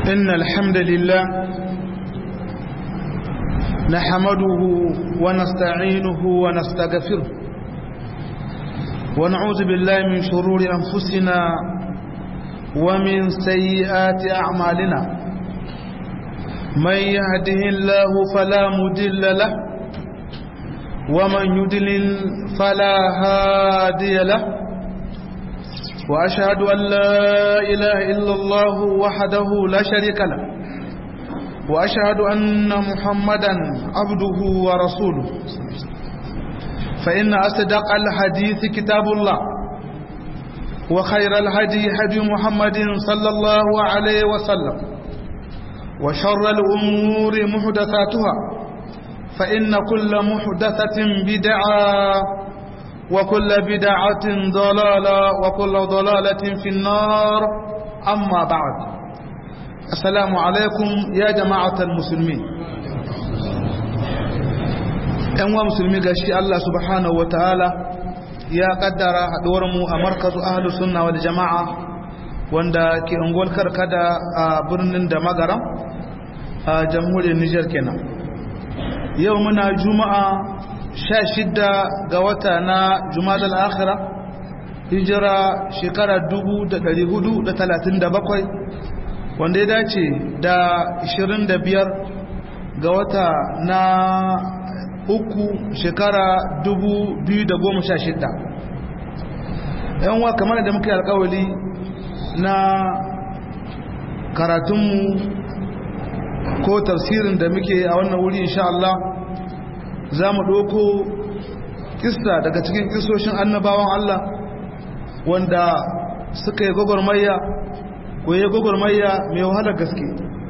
إن الحمد لله نحمده ونستعينه ونستغفره ونعوذ بالله من شرور أنفسنا ومن سيئات أعمالنا من يهده الله فلا مدل له ومن يدلل فلا هادي له وأشهد أن لا إله إلا الله وحده لا شريك له وأشهد أن محمدا عبده ورسوله فإن أصدق الحديث كتاب الله وخير الهدي هدي محمد صلى الله عليه وسلم وشر الأمور محدثاتها فإن كل محدثة بدعة وكل بدعة ضلالة وكل ضلالة في النار أما بعد السلام عليكم يا جماعة المسلمين ‘yan wa musulmi ga shi Allah subhanahu wa ta'ala ya kaddara haɗuwarmu a markazu ahalus sunna wal jama'a wanda ke unguwar karkada a birnin da magaram a jamhuriyar Nijar kenan yau muna juma'a sha shidda ga wata na jumadal akhira hijira shekara dubu da dari hudu da talatin da bakwai wanda ya dace da ishirin da biyar ga wata na uku shekara dubu biyu da goma sha shidda yanwa kamar da muka yi alkawali na karatunmu ko tafsirin da muke a wannan wuri insha Allah za mu ɗauko kista daga cikin kisoshin annabawan Allah wanda suka yi gwagwarmayya ko yi gwagwarmayya mai wahalar gaske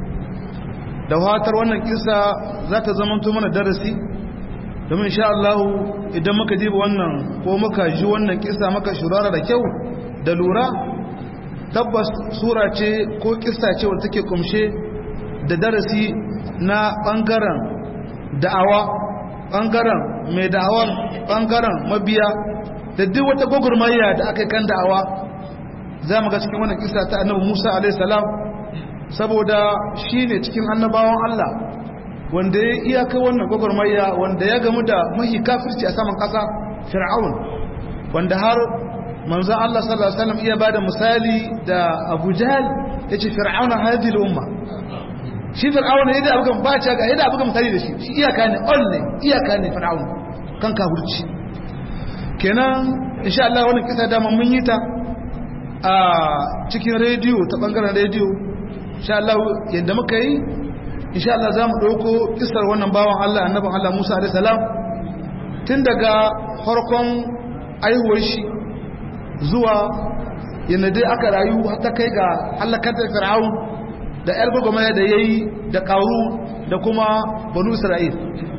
da watar wannan kisa za ta zamanto mana darasi domin insha Allah idan muka diba wannan ko muka ji wannan kisa muka shurara da kyau da lura tabbas sura ce ko kisa ce wadda take kumshe da darasi na ɓangaren da'awa ɓangaren mai da'awar ɓangaren mabiya da duk wata gwagwarmayya da aka kan da'awa za mu ga cikin wannan kisa ta annabi musa alaihissalam saboda shi ne cikin annabawan allah wanda ya iyaka wannan gwagwarmayya wanda ya gamu da mahi kafirci a saman ƙasa fir'aun wanda har manzan allah sallallahu alaihi wasallam iya ba da misali da abu jahal ya ce fir'auna hadhihi umma shi fir'auna yadda abukan bace ga yadda abukan mutane da shi shi iyaka ne all ne iyaka ne fir'auna kan kafirci kenan insha Allah wannan kisa da mun yi ta a cikin rediyo ta bangaren rediyo insha Allah yadda muka yi insha Allah zamu dauko kisar wannan bawan Allah annabin Allah Musa alaihi salam tun daga farkon aihuwar shi zuwa yadda dai aka rayu har ta kai ga halakar da fir'aun da ‘yar gwagwamaya da ya yi da ƙaru da kuma banu isra'il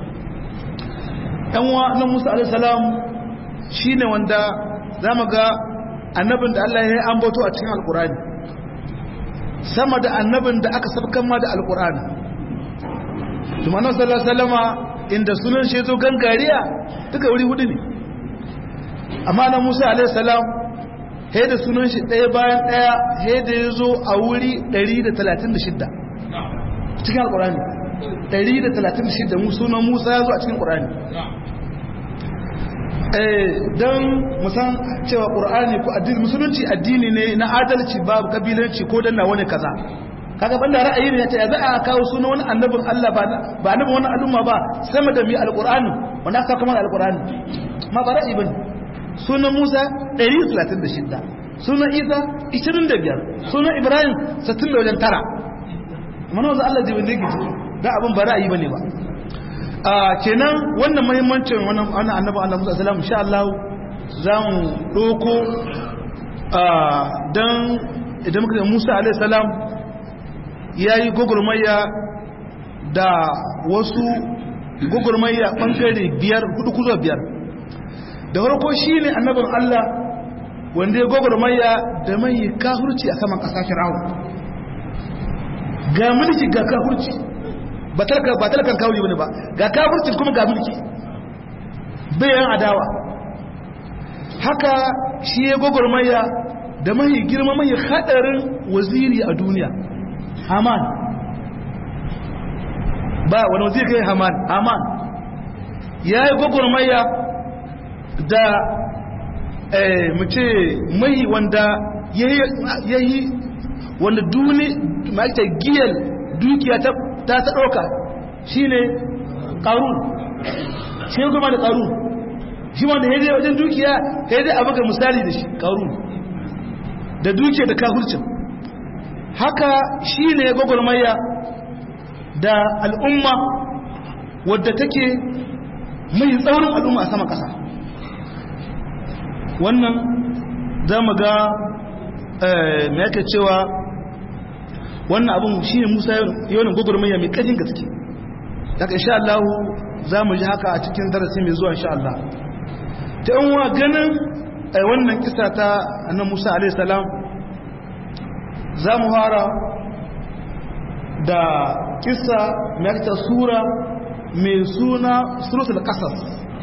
‘yanwa na musa alisalam shi ne wanda za mu ga annabin da allah ya yi ambato a cikin alkurani sama da annabin da aka sabkan ma da alkurani tumanin salama inda sunan shi zo gangariya duka wuri hudu ne amma na musa alisalam he da sunan shi ɗaya bayan ɗaya he da ya zo a wuri 136 cikin alƙurani 136 sunan musa ya zo a cikin ƙurani don musan cewa ƙurani ko addini musulunci addini ne na adalci babu kabilanci ko danna wani kaza kaga banda ra'ayi ne ya ce za a kawo sunan wani annabin Allah ba ba annabin wani al'umma ba sama da mi alƙur'ani wanda aka kamar alƙur'ani ma ba ra'ayi bane sunan Musa 136 sunan Isa 25 sunan Ibrahim 60 da wajen tara mana wanzu Allah jibin da yake da abin ba ra'ayi bane ba a kenan wannan muhimmancin wannan wannan annabi Allah Musa sallallahu insha Allah za mu doko dan idan muka Musa alaihi salam yayi gogurmayya da wasu gogurmayya bangare biyar hudu kuzo biyar da farko shi ne annabin Allah wanda ya gwagwarmaya da mai kafurci a saman ƙasa fir'aun ga mulki ga kafurci ba talakan kawuri wani ba ga kafurci kuma ga mulki bayan adawa haka shi ya gwagwarmaya da mai girma mai haɗarin waziri a duniya haman ba wani wajen kai haman haman ya yi gwagwarmaya da mu ce mai wanda ya yi wanda duni ma'aikata giyar dukiya ta ta ɗauka shi ne ƙarun shi kuma da ƙarun shi wanda ya zai wajen dukiya ya zai abu ga misali da shi ƙarun da dukiya da kafurcin haka shi ne gwagwarmaya da al'umma wadda take mai tsaurin al'umma a sama ƙasa wannan za mu ga mai yake cewa wannan abin shi ne musa yawon gwagwarmaya mai ƙarfin gaske daga insha Allah za mu ji haka a cikin darasi mai zuwa insha Allah ta yan wa ganin wannan kisa ta annan musa alaihi salam za mu fara da kisa mai ta sura mai suna suratul qasas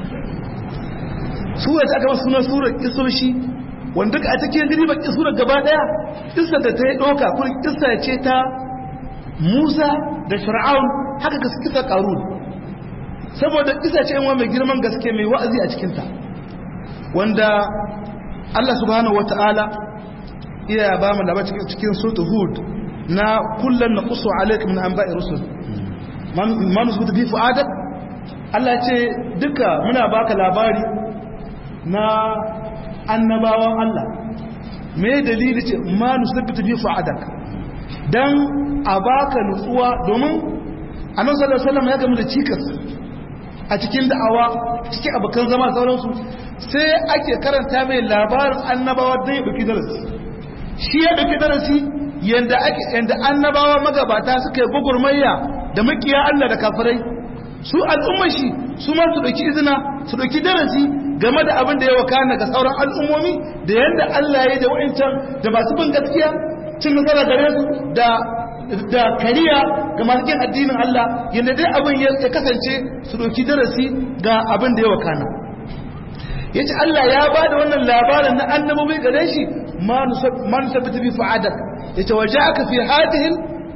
sura ta aka suna surar kisoshi wanda a cikin gari ba surar gaba daya kisa da ta yi doka kuma kisa ce ta Musa da Fir'aun haka ka kisa Qarun saboda kisa ce wa mai girman gaske mai wa'azi a cikin ta wanda Allah subhanahu wataala iya ba mu labar cikin suratul Hud na kullun naqsu alayka min anba'i rusul man nusbutu bi fu'adak Allah ce duka muna baka labari na annabawan Allah me dalili ce ma nusbutu bi fu'adak dan a baka nutsuwa domin annabi sallallahu alaihi wasallam ya gamu da cikas a cikin da'awa cikin abokan zama sauransu sai ake karanta mai labarin annabawa don ya ɗauki darasi shi ya ɗauki darasi yanda ake yanda annabawa magabata suka yi gugurmayya da makiya Allah da kafirai su al'ummar shi su ma su dauki izina su dauki darasi game da abin da ya wakana ga sauran al'ummomi da yanda Allah ya yi da wa'ancan da masu bin gaskiya cin nasara gare su da da kariya ga masu kin addinin Allah yanda dai abin ya kasance su dauki darasi ga abin da ya wakana yace Allah ya bada wannan labarin na annabawi gare shi ma nusabbita bi fa'adak yace waja'aka fi hadhihi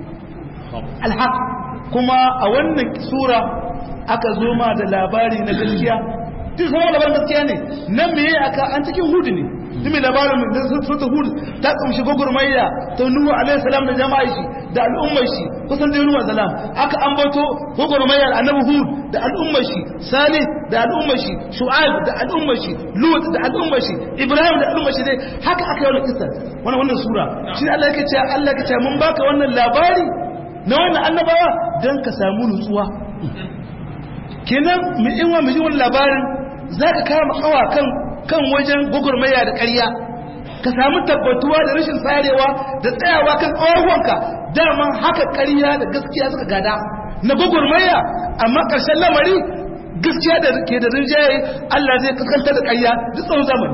alhaq kuma a wannan sura aka zo ma da labari na gaskiya duk kuma labarin gaskiya ne nan meye aka an cikin hudu ne duk mai labarin da sura hud ta kumshi gogurmayya ta nuhu alaihi salam da jama'a shi da al'ummar shi kusan da nuhu salam aka ambato gogurmayya annabi hud da al'ummar shi salih da al'ummar shi shu'aib da al'ummar shi lut da al'ummar shi ibrahim da al'ummar shi dai haka aka yi wannan kissa wannan wannan sura shi Allah yake cewa Allah yake cewa mun baka wannan labari na wannan annabawa don ka samu nutsuwa kenan mai inwa mai wani labarin za ka kama kawa kan wajen gugurmaya da ƙarya ka samu tabbatuwa da rashin tsarewa da tsayawa kan ƙawarwanka dama haka ƙarya da gaskiya suka gada na gugurmaya amma ƙarshen lamari gaskiya da ke da rinjaye Allah zai kaskanta da ƙarya duk tsawon zamani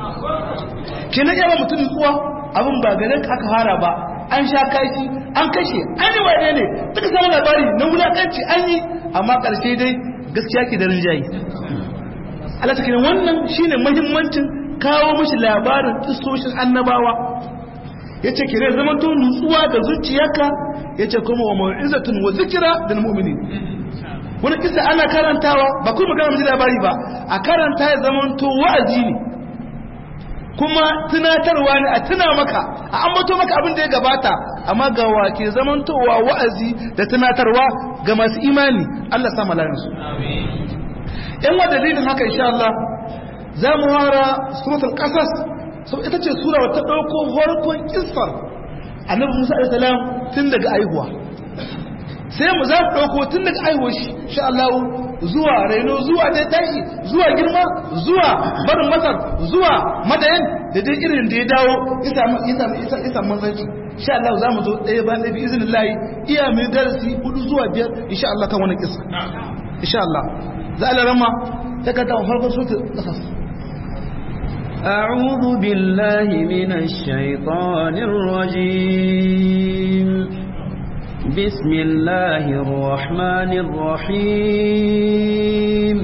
kenan yawa mutum nutsuwa abin ba ganin aka fara ba an sha kaki an kashe an yi wane ne duka samun labari na wulaƙanci an yi amma ƙarshe dai gaskiya ke da rinjaye Allah ta wannan shine muhimmancin kawo mashi labarin kistoshin annabawa ya ce kire zaman to nutsuwa da zuciyarka ya ce kuma wa ma'izatun wa zikira da mu'mini wani kisa ana karantawa ba kuma magana maji labari ba a karanta ya zaman to wa'azi ne kuma tunatarwa ne a tuna maka a ambato maka abin da ya gabata amma ga wake zamantowa wa'azi da tunatarwa ga masu imani Allah sa malayansu yan wa dalilin haka insha Allah za mu wara suratul qasas so ita ce sura wata dauko farkon kissar annabi Musa alaihi salam tun daga aihuwa sai mu za mu dauko tun daga aihuwa shi insha Allah zuwa raino zuwa dai tashi zuwa girma zuwa barin masar zuwa madayan da dai irin da ya dawo ya samu manzanci insha Allah za mu zo ɗaya ba ɗaya bi izinin layi iya mai darasi hudu zuwa biyar insha Allah kan wani kisa insha Allah za a larama ta kanta wa farkon sutu ƙasas أعوذ بالله من الشيطان الرجيم بسم الله الرحمن الرحيم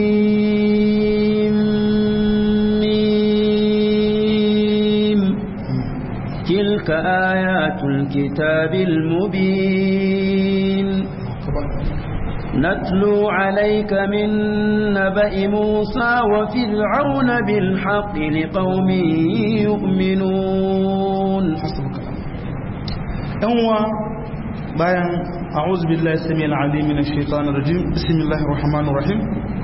قاسم تلك آيات الكتاب المبين نتلو عليك من نبأ موسى وفرعون بالحق لقوم يؤمنون yanwa bayan a'udhu billahi samil alim minash shaitanir rajim bismillahir rahmanir rahim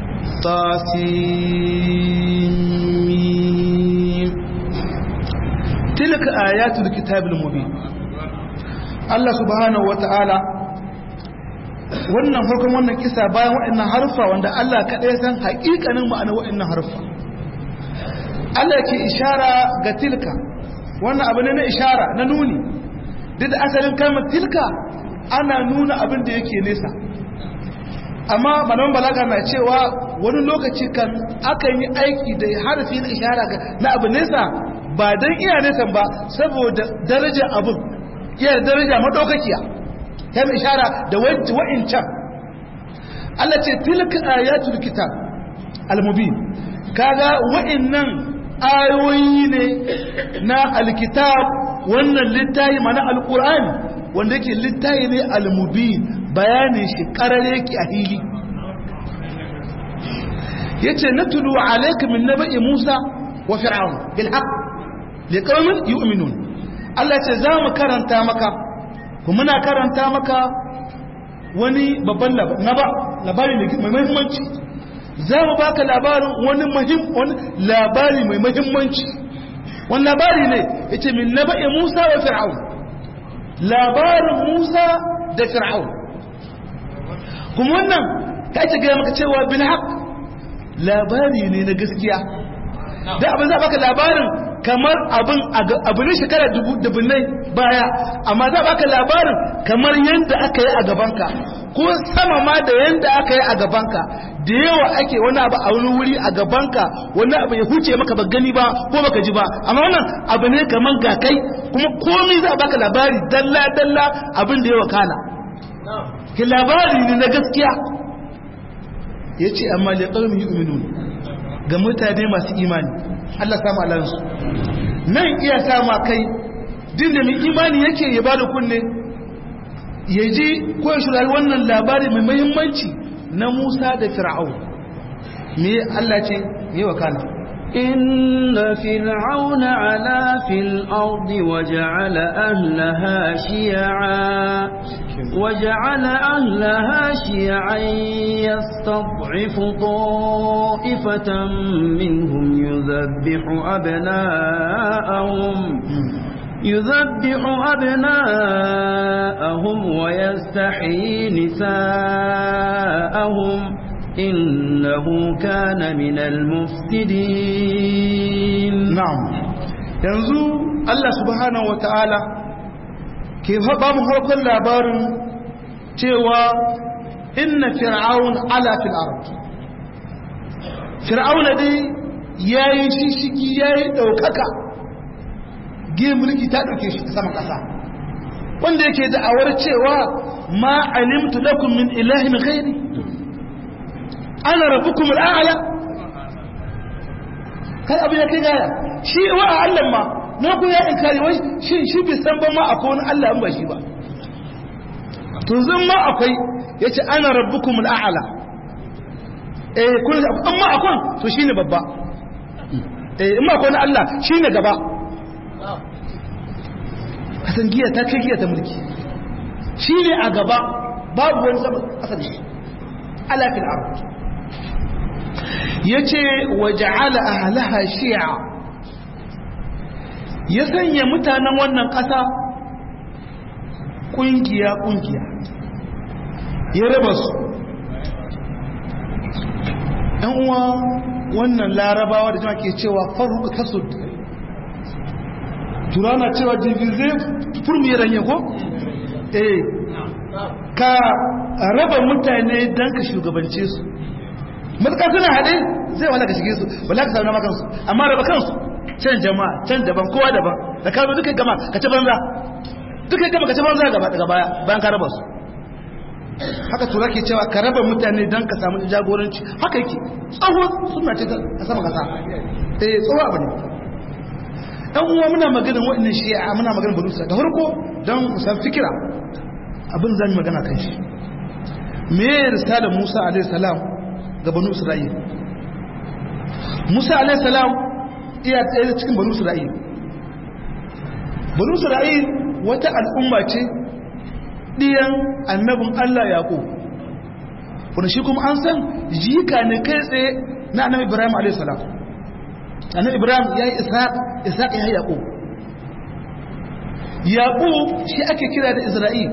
tasim tilka ayatul kitabil mubin Allah subhanahu wata'ala wannan farkon wannan kisa bayan waɗannan harfa wanda Allah kaɗai san haƙiƙanin ma'anar waɗannan harfa Allah ke ishara ga tilka wannan abu ne na ishara na nuni duk da asalin kalmar tilka ana nuna abin da yake nesa amma malaman balaga na cewa wani lokaci kan akan yi aiki da harfi na ishara na abu nesa ba don iya nesa ba saboda darajar abin iya daraja madaukakiya ta mai ishara da wa'incan Allah ce tilka ayatul kitab al-mubin kaga wa'innan ayoyi ne na alkitab wannan littayi mana alkur'ani wanda yake littayi ne almubin bayanin shi karare ki a hili yace natulu alayka min naba'i Musa wa fir'aun bil haqq liqaumin yu'minun Allah yace za mu karanta maka kuma muna karanta maka wani babban labari mai muhimmanci za mu baka labarin wani labari mai muhimmanci wani labari ne ya ce min na ba'i musa wa fir'aun labarin musa da fir'aun kuma wannan ka ake gaya maka cewa bin haƙ labari ne na gaskiya da abin za baka labarin kamar abin abu ne shekara dubunnai baya amma za baka labarin kamar yadda aka yi a gabanka ko sama ma da yadda aka yi a gabanka da yawa ake wani abu a wani wuri a gabanka wani abu ya huce maka ba gani ba ko baka ji ba amma wannan abu ne kamar ga kai kuma komai za a baka labari dalla dalla abin da ya wakana ki labari ne na gaskiya ya ce amma da ƙarfi yu'minun ga mutane masu imani Allah samu alansu nan iya sama kai din da mai imani yake ya bada kunne ya ji ko ya shirari wannan labari mai muhimmanci na Musa da Fir'aun me Allah ce me wakana إن فرعون علا في الأرض وجعل أهلها شيعا وجعل أهلها شيعا يستضعف طائفة منهم يذبح أبناءهم يذبح أبناءهم ويستحيي نساءهم إنه كان من المفسدين نعم yanzu Allah subhanahu wa ta'ala ke ba mu harkar labarin cewa inna fir'aun ala fil ard fir'aun dai yayi shishigi yayi daukaka ge mulki ta dauke shi ta sama kasa wanda yake da'awar cewa ma alimtu lakum min ilahin ghairi ana rabbukum al'ala kai abu ya kai gaya shi wa Allah ma na ku ya inkari wai shi shi bai san ba ma akwai wani Allah in ba shi ba to zan ma akwai yace ana rabbukum al'ala eh kun amma akwai to shine babba eh in ma akwai wani Allah shine gaba kasan giya ta kai giya ta mulki shine a gaba babu wani sama asali ala fil ardh ya ce waja'ala ahalaha shi'a ya sanya mutanen wannan ƙasa ƙungiya-ƙungiya ya raba su ɗan uwa wannan larabawa da jama ke cewa faruka tasud turana cewa divize furmi ranye ko? eh ka raba mutane don ka shugabance su matuƙa suna haɗe zai wala ka shige su wala ka sauna makansu amma raba kansu can jama'a can daban kowa daban da ka zo duka gama ka ci banza duka gama ka ci banza gaba daga baya bayan ka raba su haka tura ke cewa ka raba mutane don ka samu jagoranci haka yake tsoho suna ce a sama kasa eh tsoho abu ne ɗan uwa muna maganin waɗannan shi'a muna maganin banu da farko don musan fikira abin zan yi magana kan shi me ya risalar musa alaihissalam ga banu isra'il musa alaihissalam iya tsaye cikin banu isra'il banu isra'il wata al'umma ce ɗiyan annabin allah yaƙo wanda shi kuma an san jika ne kai tsaye na annabi ibrahim alaihissalam annabi ibrahim ya yi isaac ya yi yaƙo yaƙo shi ake kira da isra'il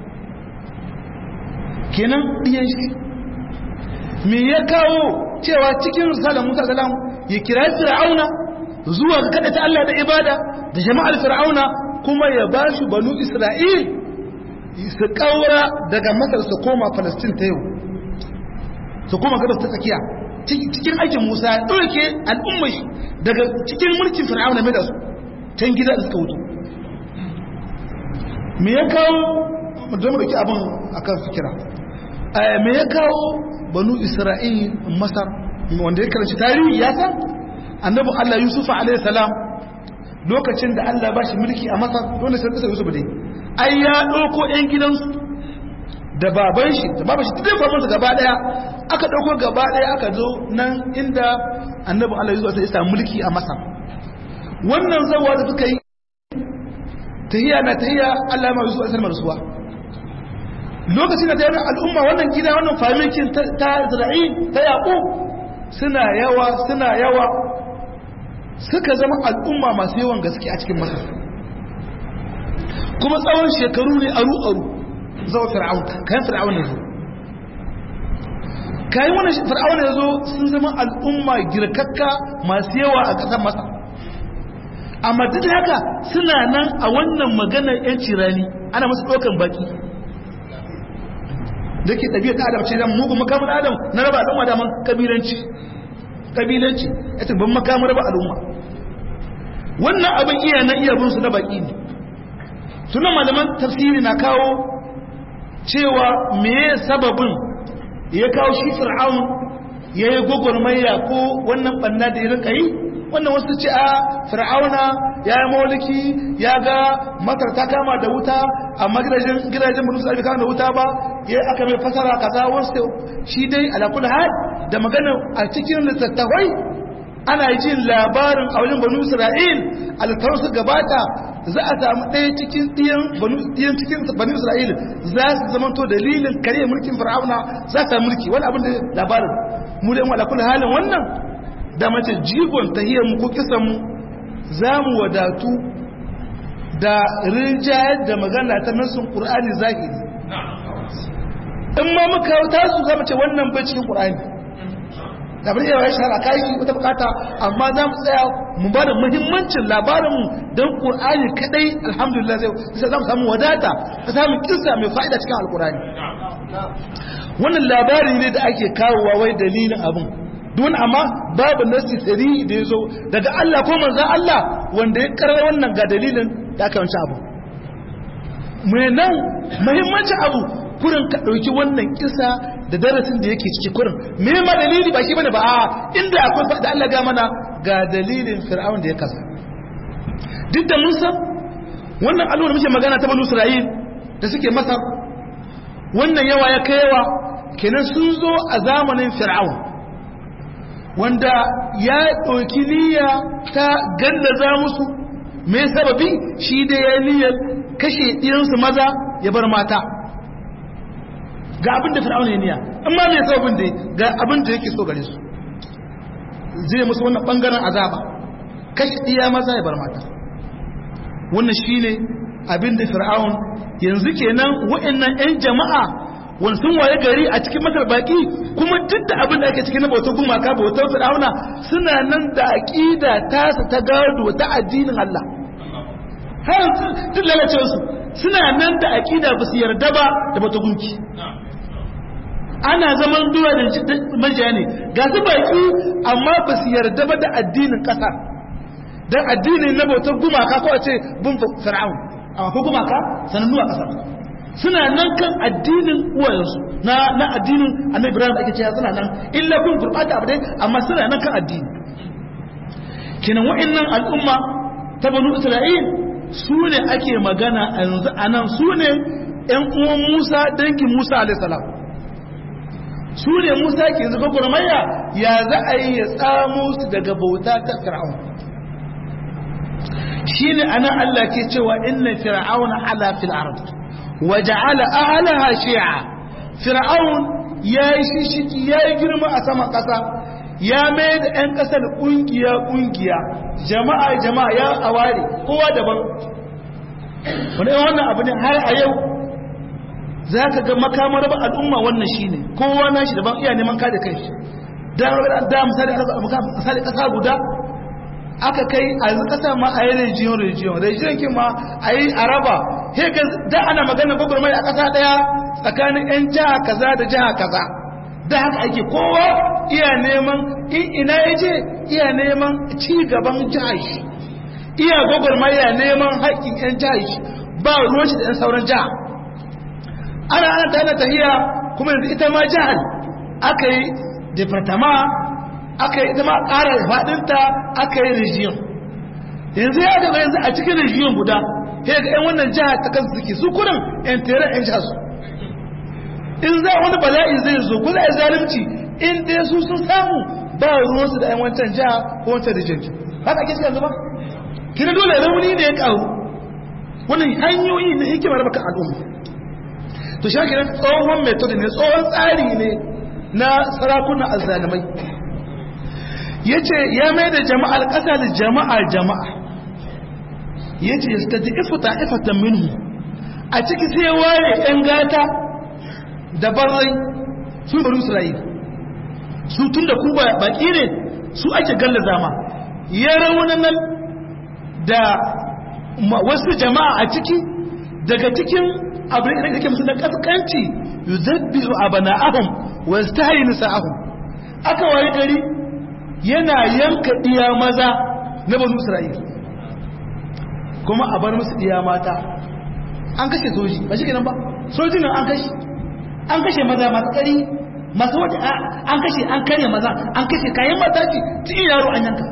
kenan ɗiyan shi me ya kawo cewa cikin risalar musa salam ya kira fir'auna zuwa ga kada ta Allah da ibada da jama'ar fir'auna kuma ya ba shi banu isra'il su kaura daga masar su koma falastin ta yau su koma gabas ta tsakiya cikin aikin musa ya ɗauke al'ummar shi daga cikin mulkin fir'auna mai da su can gida da suka wuto me ya kawo da mu dauki abin akan fikira me ya kawo banu isra'il masar wanda ya karanci tarihi ya san annabi Allah Yusuf alaihi salam lokacin da Allah ba shi mulki a Masar dole sai kasa Yusuf dai ai ya dauko ɗan gidansu da baban shi da baban shi duk baban su gaba daya aka dauko gaba daya aka zo nan inda annabi Allah Yusuf ya samu mulki a Masar wannan zawa da suka yi tahiya na tahiya Allah ma Yusuf alaihi rasuwa lokacin da ta yi al'umma wannan gida wannan famikin ta Isra'il ta Yaqub suna yawa suna yawa suka zama al'umma masu yawan gaske a cikin masar kuma tsawon shekaru ne aru-aru zawa fir'aun kayan fir'aun ya zo kayan wani fir'aun ya zo sun zama al'umma girkakka masu yawa a ƙasar masar amma duk haka suna nan a wannan maganar 'yanci rani ana masu ɗaukan baki da ke ɗabi'ar adam ce dan mugun makamun adam na raba al'umma da man kabilanci kabilanci ita ban makamun raba al'umma wannan abin iya na iya bin su na baki ne tunan malaman tafsiri na kawo cewa me sababin ya kawo shi fir'aun ya yi gwagwarmaya ko wannan banna da ya rinka yi wannan wasu ce a fir'auna ya yi mawaliki ya ga matar ta kama da wuta amma gidajen gidajen mutum sai kama da wuta ba ya aka mai fasara kaza wasu shi dai ala kullu hal da magana a cikin littattafai ana jin labarin a wajen banu isra'il alkawarin su gabata za a samu ɗaya cikin ɗiyan banu ɗiyan cikin banu isra'il za su zama to dalilin kare mulkin fir'auna za su mulki wani abin da labarin mu da ala kullu halin wannan da mace jigon tahiyar mu ko kisan mu za mu wadatu da rinjayar da magana ta nasin ƙur'ani zahiri in ma muka ta su zama ce wannan bai cikin ƙur'ani da bari yawa ya shahara kayi wata bukata amma za mu tsaya mu ba da muhimmancin labarinmu don ƙur'ani kadai alhamdulillah sai za mu samu wadata ta samun kisa mai fa'ida cikin alƙur'ani wannan labari ne da ake kawowa wai dalilin abin don amma babu nasi tsari da ya zo daga Allah ko manzan Allah wanda ya karar wannan ga dalilin da aka wanci abu mai nan muhimmancin abu kurin ka ɗauki wannan kisa da darasin da yake ciki kurin me ma dalili ba shi bane ba a inda akwai da Allah ga mana ga dalilin fir'aun da ya kasa duk da mun san wannan al'umma muke magana ta banu Isra'il da suke Masar wannan yawa ya kai yawa kenan sun zo a zamanin fir'aun wanda ya ɗauki niyya ta gallaza musu mai sababi shi da ya niyyar kashe ɗiyansu maza ya bar mata ga abin da fir'auna ya niyya amma mai sababin da ga abin da yake so gare su zai musu wannan ɓangaren azaba kashe ɗiya maza ya bar mata wannan shi ne abin da fir'aun yanzu kenan wa'annan 'yan jama'a wani sun waye gari a cikin masar baki kuma duk da abin da ake cikin na bautar gumaka bautar fir'auna suna nan da aqida tasa ta gado ta addinin Allah har duk lalacewa su suna nan da aqida ba su yarda ba da bautar gunki ana zaman duwa da majiya ne ga su baki amma ba su yarda ba da addinin kasa dan addinin na bautar gumaka ko a ce bin fir'aun amma ko gumaka sanannu a kasar suna nan kan addinin uwayensu na na addinin annabi ibrahim da ake cewa suna nan illa kun gurbata abu dai amma suna nan kan addini kenan wa'annan al'umma ta banu isra'il su ne ake magana a yanzu a nan su ne ‘yan uwan musa dangin musa alaihissalam su ne musa ke zuba gurmayya ya za a yi ya tsamo su daga bauta ta fir'aun shi ne a nan allah ke cewa inna fir'aun ala fil ard wa ja'ala ahlaha shi'a fir'aun ya yi shishiki ya yi girma a saman ƙasa ya mai da 'yan ƙasar ƙungiya-ƙungiya jama'a jama'a ya aware kowa daban wani wannan abu ne har a yau za ka ga makamar ba al'umma wannan shi ne kowa na shi daban iya neman kada kai da misali ƙasa guda aka kai a yanzu ƙasa ma a yi rijiyon rijiyon rijiyon kin ma a yi araba heka da ana magana gwagwarmai a ƙasa ɗaya tsakanin 'yan jiha kaza da jiha kaza da haka ake kowa iya neman in ina ya je iya neman ci gaban jihar shi iya gwagwarmaya neman haƙƙin 'yan jihar shi ba ruwan shi da 'yan sauran jiha ana ana ta tahiya kuma yanzu ita ma jihar aka yi departama aka yi ita ma ƙara faɗinta aka yi rijiyon yanzu ya gaba yanzu a cikin rijiyon guda ya ga 'yan wannan jihar ta kansu suke su kurin 'yan tere 'yan jihar su in za wani bala'i zai zo ko za a zalunci in dai su sun samu ba ruwansu da 'yan wancan jiha ko wancan rijin haka ake yanzu ba kina dole rauni ne ya karu wannan hanyoyi na hikimar baka al'umma to shi haka tsohon method ne tsohon tsari ne na sarakunan azzalimai ya ce ya mai da jama'ar ƙasa da jama'a jama'a ya ce ya stadi ifuta ifatan minhu a ciki sai ware 'yan gata da barai su bari isra'ila su tun da ku baki ne su ake galla zama ya raunanan da wasu jama'a a ciki daga cikin abin da yake musu da kaskanci yuzabbihu abana'ahum wa yastahi nisa'ahum aka wayi gari yana yanka diya maza na banu isra'ila kuma a bar musu diya mata an kashe soji ba shi kenan ba sojin nan an kashe an kashe maza masu kari masu wata an kashe an karya maza an kashe kayan mata ce cikin yaro an yanka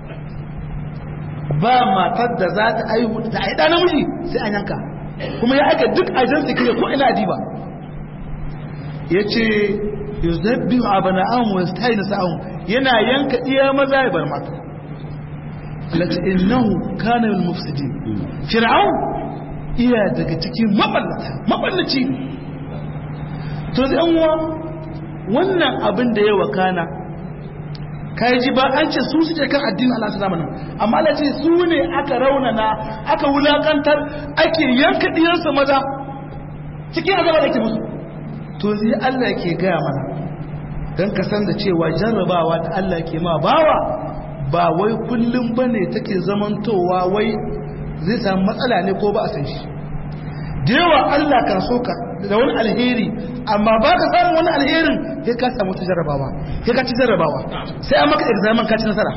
ba matar da za ta aihu da aida namiji sai an yanka kuma ya aika duk ajan su kire ko ina diba ya ce yuzabbi abana an wasu tayi na sa'un yana yanka iya maza ya bar mata lati innahu kana min mufsidin fir'aun iya daga cikin maballata maballaci to zai uwa wannan abin da ya wakana kai ji ba an ce su suke kan addinin Allah su zamanin amma Allah ce su ne aka raunana aka wulakantar ake yanka diyarsa maza cikin azaba da ke musu to zai Allah ke gaya mana don ka san da cewa jarrabawa da Allah ke ma bawa ba wai kullum bane take zamantowa wai zai samu matsala ne ko ba a san shi da yawa Allah kan so ka da wani alheri amma ba ka samun wani alherin sai ka samu ta jarrabawa sai ka ci jarrabawa sai an maka examen ka ci nasara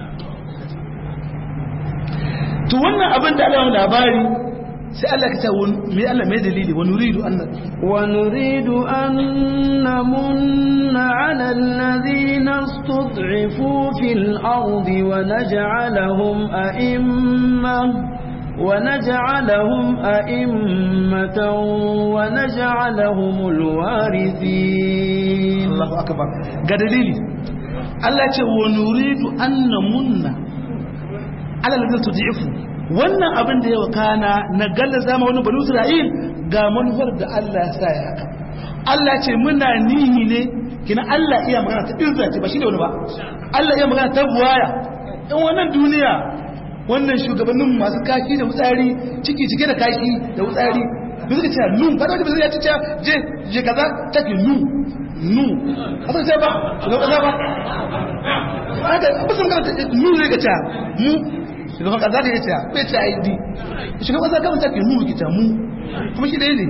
to wannan abin da Allah labari sai Allah ka ce me Allah mai dalili wa nuridu an wa nuridu an namunna ala alladhina istud'ifu fil ardi wa naj'alahum a'immah ونجعلهم أئمة ونجعلهم الوارثين الله أكبر قدليل الله ce wa nuridu an namunna ala ladin tud'ifu wannan abin da ya wakana na galla zama wani banu Isra'il ga manufar da Allah ya sa ya haka Allah ce muna nihi ne kina Allah iya magana ta izza ce ba shi ne wani ba Allah iya magana ta buwaya in wannan duniya wannan shugabannin masu kashi da wutsari ciki cike da kashi da wutsari da suka ce nu ba da wani ya ce je je kaza take nu nu asa ce ba ga kaza ba haka ba sun karanta nu zai ga ce mu shugaban kaza da ya ce bai ce id shugaban kaza kawai take nu ki ta mu kuma shi dai ne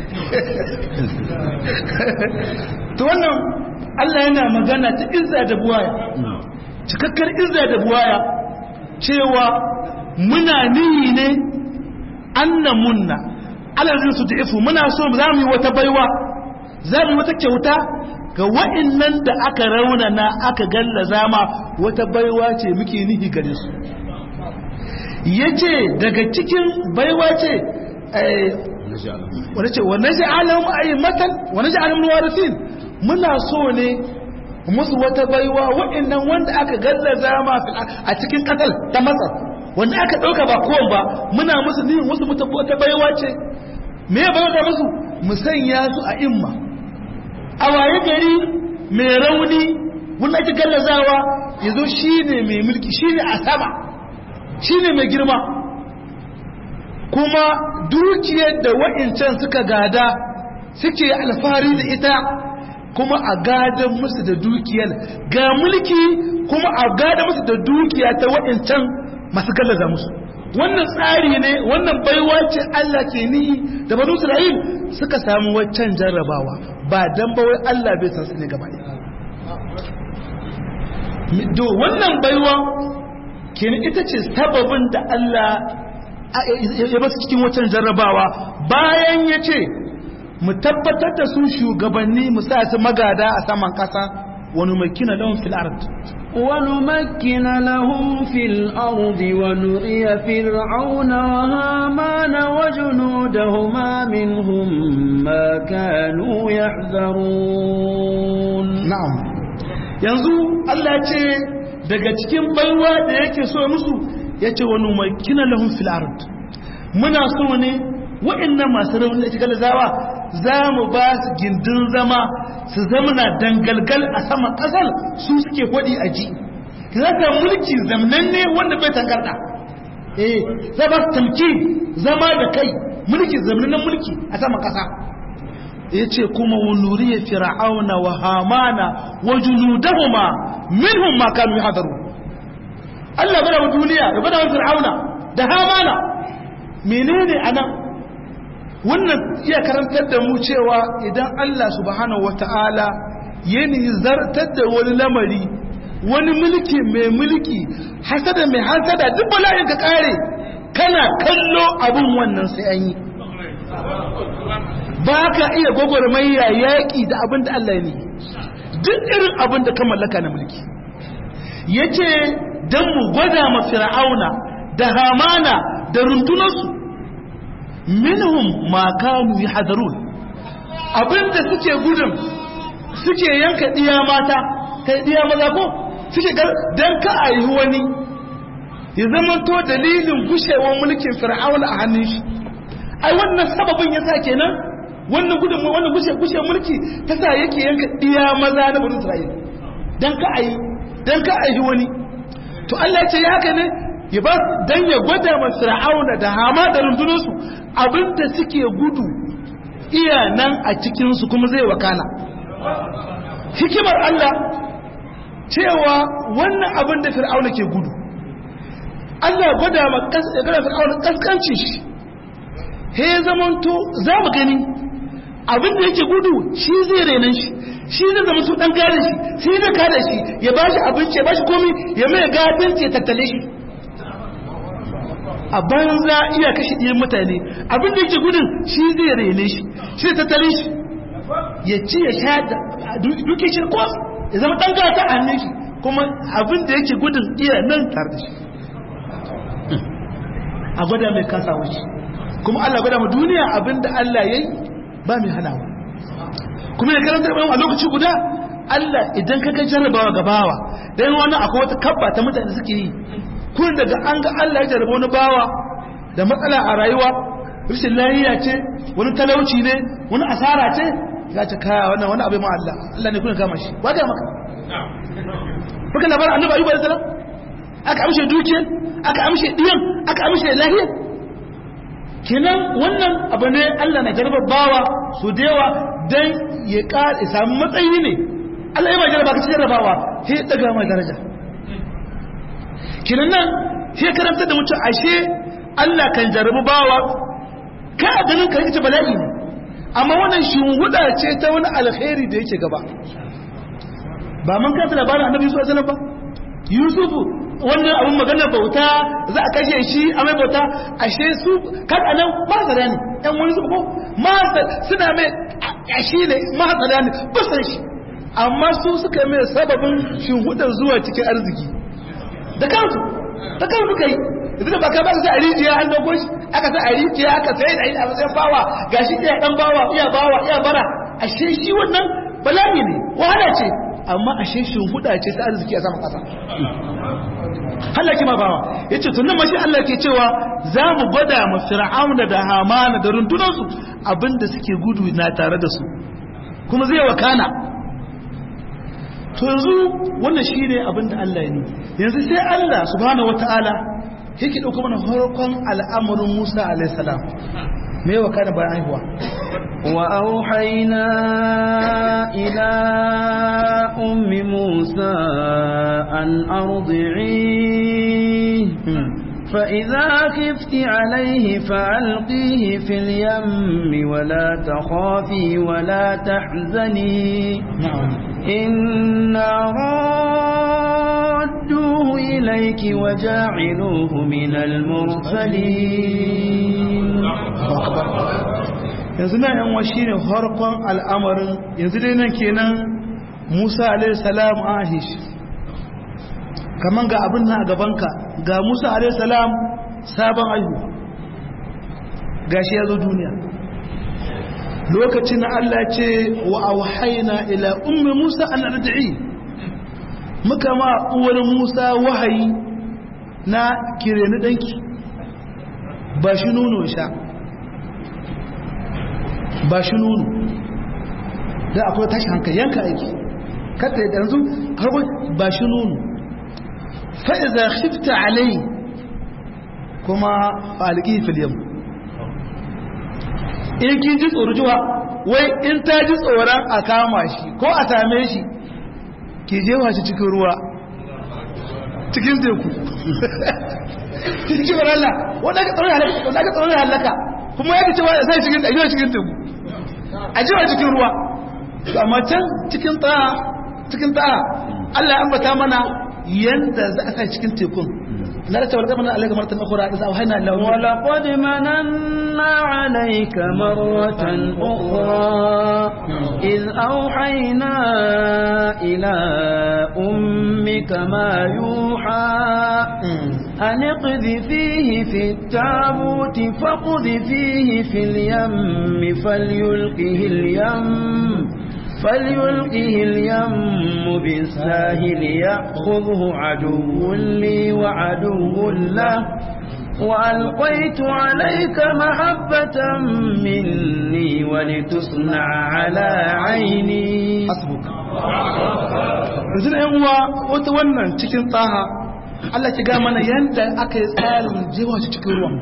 to wannan Allah yana magana ta izza da buwaya cikakkar izza da buwaya cewa muna nihi ne anna munna alazin su ta'ifu muna so za mu yi wata baiwa za mu yi wata kyauta ga wa'annan da aka raunana aka gallaza ma wata baiwa ce muke nihi gare su yace daga cikin baiwa ce wani ce wa naj'alahum a'immatan wa naj'alahum warithin muna so ne musu wata baiwa waɗannan wanda aka gallaza ma a cikin ƙasar ta masar wanda aka ɗauka ba kowan ba muna musu ni musu mutu wata baiwa ce me ya baiwa musu mu sanya su a imma a waye gari mai rauni wanda ake gallazawa ya zo shi ne mai mulki shi ne a sama shi ne mai girma kuma dukiyar da wa'incan suka gada suke alfahari da ita kuma a gadon musu da dukiyar ga mulki kuma a gadon musu da dukiya ta wa'incan masu gallaza musu wannan tsari ne wannan baiwa ce Allah ke ni da banu Isra'il suka samu waccan jarrabawa ba dan ba wai Allah bai san su ne gaba do wannan baiwa kenan ita ce sababin da Allah ya basu cikin waccan jarrabawa bayan ya ce mu tabbatar da su shugabanni mu sa su magada a saman kasa wani makina lahum fil ard ونمكن لهم في الأرض ونري فرعون وهامان وجنودهما منهم ما كانوا يحذرون na'am yanzu Allah ce daga cikin baiwa da yake so musu yace wani makina lahum fil ard muna so ne wa'annan masu rauni da shigar zawa za mu ba su gindin zama su zamana dangalgal a saman ƙasar su suke kwaɗi a ji za ka mulki zamanan ne wanda bai tangarda eh za ba su tamki zama da kai mulki zamanan mulki a saman ƙasa ya ce kuma wa nuriya fir'auna wa hamana wa junudahuma minhum ma kanu yahdaru Allah bada wa duniya ya bada wa fir'auna da hamana menene anan wannan iya karantar da mu cewa idan Allah subhanahu wata'ala ya zartar da wani lamari wani mulki mai mulki hasada mai hasada duk bala'in ka kare kana kallo abin wannan sai an yi ba ka iya gwagwarmaya yaƙi da abin da Allah ne duk irin abin da ka mallaka na mulki ya ce don mu gwada ma fir'auna da hamana da rundunarsu minhum ma kanu yahdarun abinda suke gudun suke yanka diya mata kai diya maza ko suke dan ka ayi wani ya zama to dalilin gushewar mulkin fir'auna a hannun shi ai wannan sababin yasa kenan wannan gudun wannan gushe gushe mulki ta sa yake yanka diya maza na bani Isra'ila dan ka ayi dan ka ayi wani to Allah ya ce ya haka ne ya ba dan ya gwada ma fir'auna da hama da rundunarsu abinda suke gudu iya nan a cikinsu kuma zai wakana hikimar Allah cewa wannan abin da fir'auna ke gudu Allah gwada ma gada fir'auna kaskancin shi he zamanto za mu gani abin da yake gudu shi zai renan shi shi zai zama su dan gane shi shi zai kada shi ya bashi abinci ya bashi komi ya mai gadin ya tattale shi a banza iya kashe ɗiyan mutane abin da yake gudun shi zai rene shi shi ta tare shi ya ci ya sha duke shi ko ya zama ɗan gata a hannun shi kuma abin da yake gudun iya nan tare da shi a gwada mai kasa wuce kuma Allah gwada mu duniya abin da Allah ya yi ba mai hanawa kuma ya karanta da a lokaci guda Allah idan ka ga jarrabawa gabawa dan wani akwai wata kabba ta mutane suke yi kun daga an ga Allah ya jarraba wani bawa da matsala a rayuwa rashin lafiya ce wani talauci ne wani asara ce ya ce kaya wannan wani abu ma Allah Allah ne kuna kama shi wa ga maka baka labarin annabi ayyuba da salam aka amshe dukiyar aka amshe diyan aka amshe lafiya kenan wannan abu ne Allah na jarraba bawa su da yawa dan ya ka samu matsayi ne Allah ya ba jarraba ka jarrabawa sai ya daga mai daraja kinan nan sai karanta da mutum ashe Allah kan jarabu bawa ka a ganin ka yake bala'i ne amma wannan shinhuda ce ta wani alkhairi da yake gaba ba mun kanta labarin annabi Yusuf alaihi ba Yusufu wannan abun magana bauta za a kashe shi a mai bauta ashe su kan anan ba tsada ne ɗan wani su ko ma suna mai ashe ne ma tsada ne ba san shi amma su suka mai sababin shinhudar zuwa cikin arziki da kansu da kansu kai yanzu da baka ba ka sa a rijiya an dauko shi aka sa a rijiya aka sai da ina matsayin bawa gashi iya dan bawa iya bawa iya bara ashe shi wannan bala'i ne wahala ce amma ashe shi huda ce ta arziki a sama kasa halaki ma bawa yace to nan mashi Allah ke cewa za mu gwada ma fir'auna da hamana da rundunansu abinda suke gudu na tare da su kuma zai wakana to yanzu wannan shine abinda Allah ya ni yanzu sai Allah subhanahu wataala yake dauko mana farkon al'amarin Musa alaihi salam me wakana bayan haihuwa وأوحينا إلى أم موسى أن أرضعيه فإذا خفت عليه فألقيه في اليم ولا تخافي ولا تحزني إنا رادوه إليك وجاعلوه من المرسلين yanzu na yan washi ne harkon al'amarin yanzu dai nan kenan musa alaihissalam an ahe shi kaman ga abin na a gabanka ga musa alaihissalam sabon aihu ga shi ya zo duniya lokacin allah ce wa auhaina ila ummi musa an arda'i muka ma uwar musa wahayi na kireni danki ba shi nono sha ba shi nunu da akwai tashi hankali yanka aiki kata da yanzu harbo ba shi nunu fa'iza shifta alai kuma faliki filiyam in kin ji tsorujuwa wai in ta ji tsoron a kama shi ko a same shi ke jewa shi cikin ruwa cikin teku cikin Allah wadda ka tsoron halaka kuma ya cewa ya sai cikin ɗajiwa cikin teku a jiwa cikin ruwa to amma can cikin ta'a cikin ta'a Allah an bata mana yanda za a sai cikin tekun na da tawar gamana alaika martan ukhra idza awhayna ila wa laqad mananna alayka marratan ukhra iz awhayna ila ummika ma yuha an iqdhifihi fi at-tabut faqdhifihi fi al-yamm falyulqihi al-yamm فليلقه اليم بالساهل يأخذه عدو لي وعدو له وألقيت عليك محبة مني ولتصنع على عيني حسبك yanzu yan uwa wata wannan cikin tsaha Allah ki ga mana yanda aka yi tsarin jewa shi cikin ruwan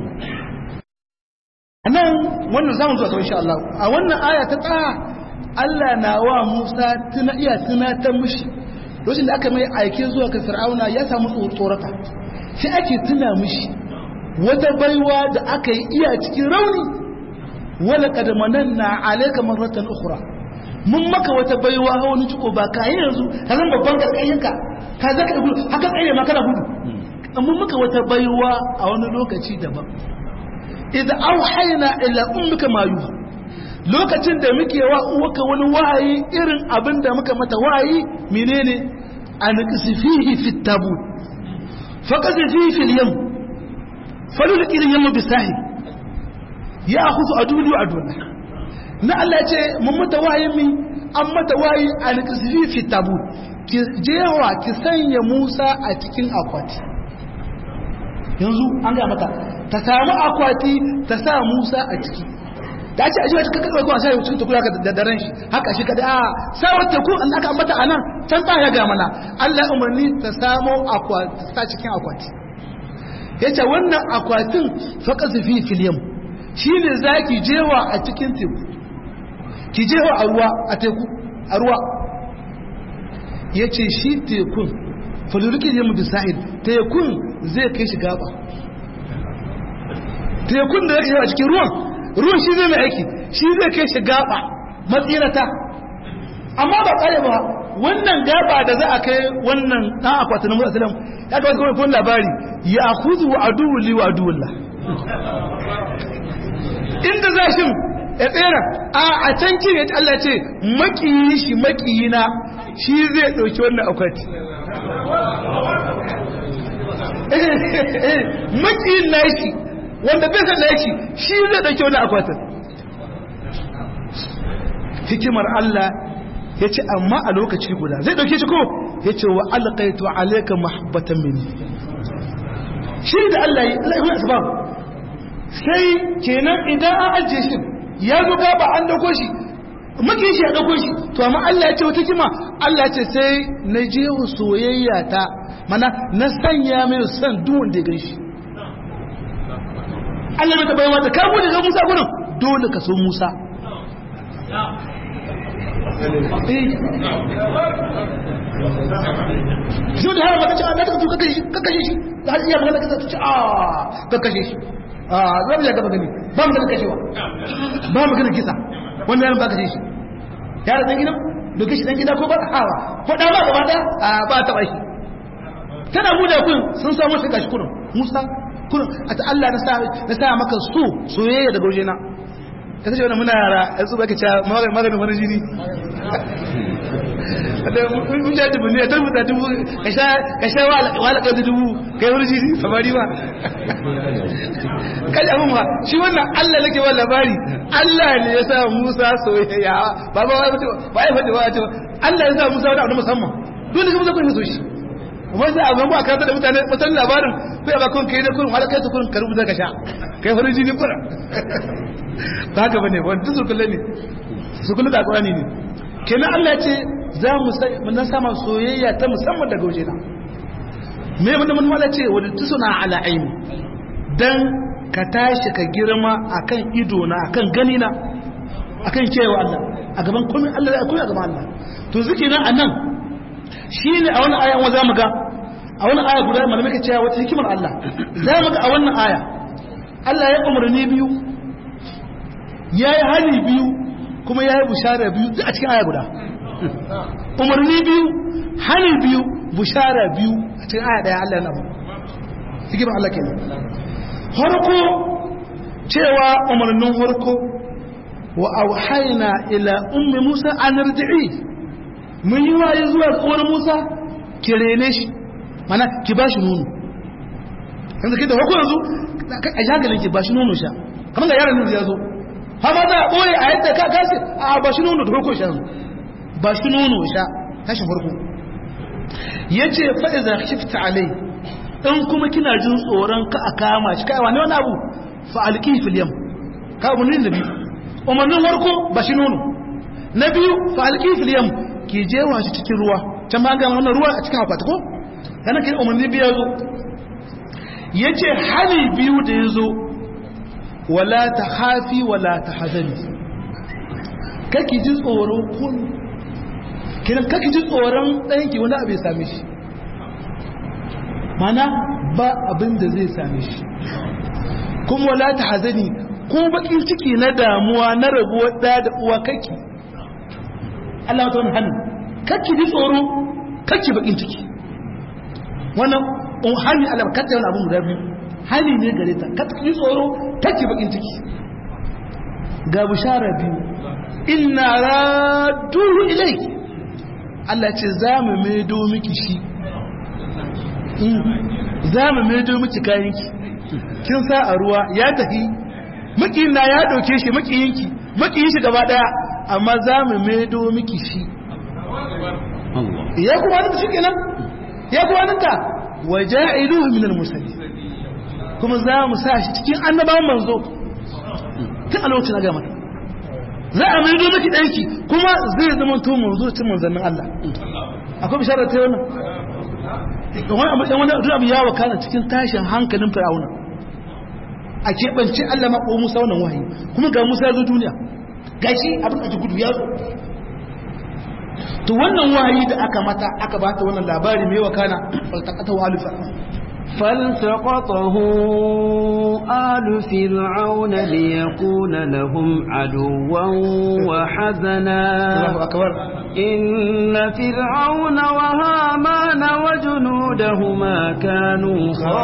a nan wannan zamu zuwa insha Allah a wannan aya ta tsaha Allah na wa Musa tuna iya tunatar mishi lokacin da aka mai aike zuwa ga Fir'auna ya samu tsorata sai ake tuna mishi wata baiwa da aka yi iya cikin rauni wala kad mananna alayka marratan ukhra mun maka wata baiwa ha wani ciko ba kai yanzu ka zan babban garkayinka ka zaka gudu haka tsaye ma kana gudu mun maka wata baiwa a wani lokaci daban idza auhayna ila ummika ma yuha lokacin da muke wa uwaka wani wahayi irin abin da muka mata wahayi menene an qisifihi fi tabut fa qisifihi fil yam falulqi al yam bisahi ya akhudhu aduli wa aduna na Allah ya ce mun mata wahayi mi an mata wahayi an qisifihi fi tabut ki jewa ki sanya Musa a cikin akwati yanzu an ga mata ta samu akwati ta sa Musa a ciki da ce ajiye cikin kakar kuma sai cikin tukura da daren shi haka shi kada a sawar teku an aka ambata anan can ta ya ga mana Allah umarni ta samo akwati ta cikin akwati yace wannan akwatin faqas fi filyam shine zaki jewa a cikin teku ki jewa a ruwa a teku a ruwa yace shi tekun fulurki yam bisahil tekun zai kai shi gaba tekun da yake a cikin ruwan ruwan shi zai mai aiki shi zai kai shi gaba matsirata amma ba kare ba wannan gaba da za a kai wannan dan akwatin na musulun ya ga wasu kawai labari ya huzu wa aduwu li wa aduwullah inda za shi ya tsera a a can kin ya Allah ce makiyi shi makiyina shi zai dauki wannan akwati makiyin nashi wanda bai san nashi shi zai dauke wani akwatin hikimar Allah ya ce amma a lokaci guda zai dauke shi ko ya ce wa alƙaitu alaika mahabbatan mini shi da Allah ya Allah ya asbab sai kenan idan an ajiye shi ya zo gaba an dauko shi makin shi ya dauko shi to amma Allah ya ce wata kima Allah ya ce sai na je soyayya ta mana na sanya mai son duk wanda ya ganshi Allah bai taɓa yi wata kamu da Musa gurin dole ka so Musa shi da har maka ce Allah ta ka kashe ka kashe shi da har iya magana ka ce a ka kashe shi a zan ya gaba gani ba mu da kashewa ba mu gani kisa wannan yaron ba kashe shi yaron dan gidan doke shi dan gida ko ba hawa ko da ba gaba da a ba ta bai tana mu da kun sun samu shi gashi kurun Musa kurun a ta Allah na sa na sa maka so soyayya daga wajena ka ce wannan muna yara yanzu baka ce maganin wani jini mun ja dubu ne ta rubuta dubu ka sha wala ka dubu kai wani jini samari ba kai abin ma shi wannan Allah nake wa labari Allah ne ya sa Musa soyayya ba ba ba ba ya faɗi ba ce Allah ya sa Musa wani abu musamman dole ka musa kun so shi kuma sai abin ba ka da mutane mutan labarin kai ba kun kai da kun wala kai ta kun ka rubuta ka sha kai wani jini kura ba haka bane wanda su kullu ne su kullu da Qur'ani ne kenan Allah ya ce za mu na sama soyayya ta musamman daga waje na me mun mun wala ce wadda tusuna ala aini dan ka tashi ka girma akan ido na akan gani na akan cewa Allah a gaban komai Allah ya koya gaban Allah to zikina anan shine a wannan aya za mu ga a wannan aya guda malamai ka cewa wata hikimar Allah za mu ga a wannan aya Allah ya umarni biyu yayi hali biyu kuma yayi bushara biyu a cikin aya guda umarni biyu hani biyu bushara biyu a cikin aya daya Allah na ba hikimar Allah kenan harko cewa umarnin harko wa auhayna ila ummi Musa an rdi'i mun yi waye zuwa uwar Musa ki rene shi mana ki bashi nono yanzu kai da harko yanzu a shagalin ki bashi nono sha kamar ga yaron yanzu ya zo ha ma za a ɓoye a yadda ka kasi a bashi nono da harko sha ba shi nono sha tashin farko ya ce fa'iza shifta alai in kuma kina jin tsoron ka a kama shi kai wani wani abu fa'alƙi filiyam ka abu ne na biyu umarnin farko ba shi nono na biyu fa'alƙi filiyam ke jewa shi cikin ruwa can ba ga wannan ruwa a cikin akwati ko yana kai umarni biyu ya zo ya ce hali biyu da ya zo wala ta hafi wala ta hazani kake ji tsoro kun kiran kake ji tsoron ɗanki wani abu ya same shi mana ba abin da zai same shi kuma wala ta hazani ko bakin ciki na damuwa na rabuwar ɗa da uwa kake Allah ta wani hannu kake ji tsoro kake bakin ciki wannan hannu Allah kake wani abin guda biyu hali ne gare ta kake ji tsoro kake bakin ciki ga bishara biyu inna raduhu ilayki Allah ce za mu maido miki shi za mu maido miki kayanki kin sa a ruwa ya tafi makiyin na ya dauke shi makiyinki makiyin shi gaba daya amma za mu maido miki shi ya kuma wani shi kenan ya kuma wani ta waja'iluhu min al-mursalin kuma za mu sa shi cikin annabawan manzo tun a lokacin ga mata za a mai miki ɗanki kuma zai zama to manzo cin manzannin Allah akwai bisharar ta wannan wani abu ɗan wani abu ya wakana cikin tashin hankalin fir'auna a keɓance Allah ma ko Musa wannan wahayi kuma ga Musa ya zo duniya gashi abin da gudu ya zo to wannan wahayi da aka mata aka bata wannan labari mai wakana faltaqata wa alfa فالتقطه آل فرعون ليكون لهم عدوا وحزنا الله أكبر إن فرعون وهامان وجنودهما كانوا